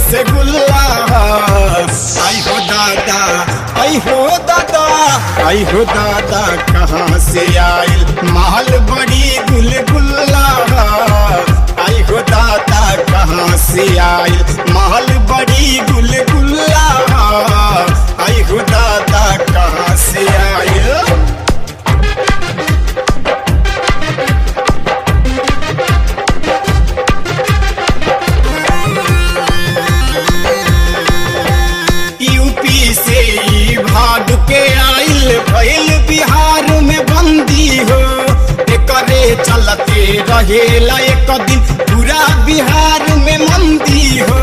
रसगुल्ला आई हो दादा आई हो दादा आई हो दादा कहाँ से आयल माल बड़ी गुलगुल्ला आई हो दादा कहाँ से आयल माल बड़ी गुलगुल्ला आई हो दादा कहाँ से आयल यूपी से ई भाग के आइल भइल बिहार में बंदी हो एकरे चलते रहेला एक दिन पूरा बिहार में मंदी हो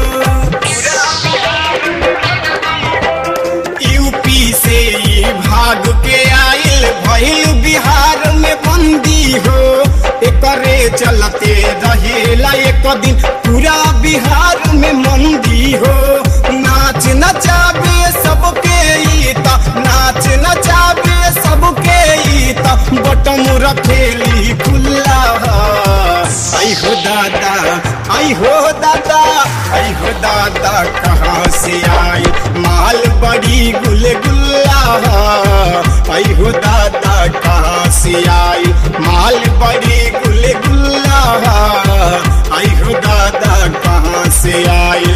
यूपी से ई भाग के आइल भइल बिहार में बंदी हो एकरे चलते रहेला एक दिन पूरा बिहार में मंदी हो नाच नचाबे सबके ई त नाच नचाबे सबके ई त बटम रखेली खुल्ला आई हो दादा आई हो दादा आई हो दादा कहाँ से आई माल बड़ी गुलगुल्ला आई हो दादा कहाँ से आई माल बड़ी गुलगुल्ला आई हो दादा कहाँ से आई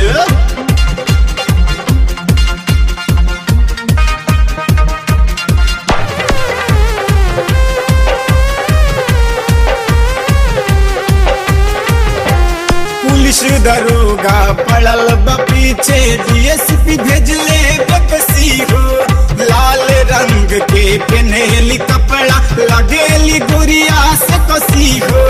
पुलिस दरोगा पड़ल बा पीछे डीएसपी भेजले बेकसी हो लाल रंग के पेनेली कपड़ा लगेली गुड़िया से कसी हो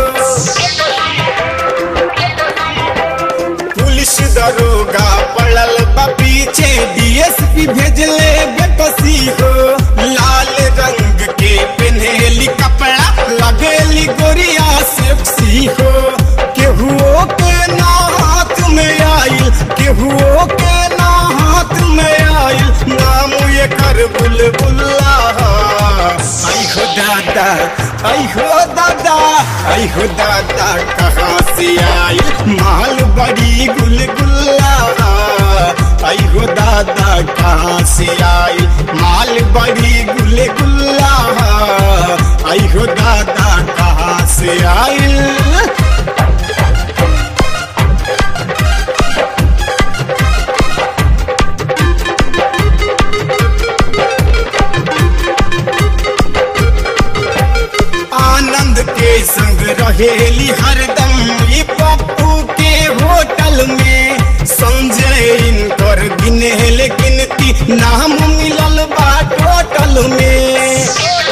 पुलिस दरोगा पड़ल बा पीछे डीएसपी भेजले बेकसी हो लाल रंग के पेनेली कपड़ा लगेली गोरिया सेक्सी हो केहुओ के ना हाथ में आइल केहुओ के ना हाथ में आइल नाम ये कर बुलबुल्ला आई हो दादा आई हो दादा आई हो दादा कहाँ से आइल माल बड़ी गुलगुल्ला आई हो दादा कहाँ से आइल माल बड़ी गुलगुल्ला आई हो दादा कहाँ से आइल आनंद के संग रहेली हरदम ई पप्पू के होटल में संजय इनकर गिनेल गिनती नाम मिलल बा टोटल में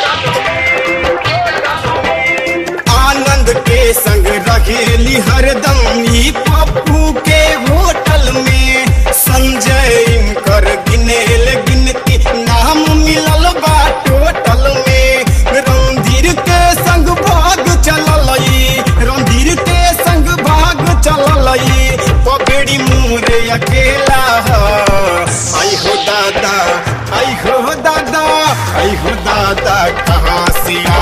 आनंद के संग रहेली हरदम ई पप्पू के होटल में संजय इनकर गिनेल गिनती नाम मिलल बा टोटल में रणधीर के संग भाग चललई रणधीर के संग भाग चललई पगड़ी मोरे अकेला ह। आई हो दादा आई हो दादा आई हो दादा कहाँ से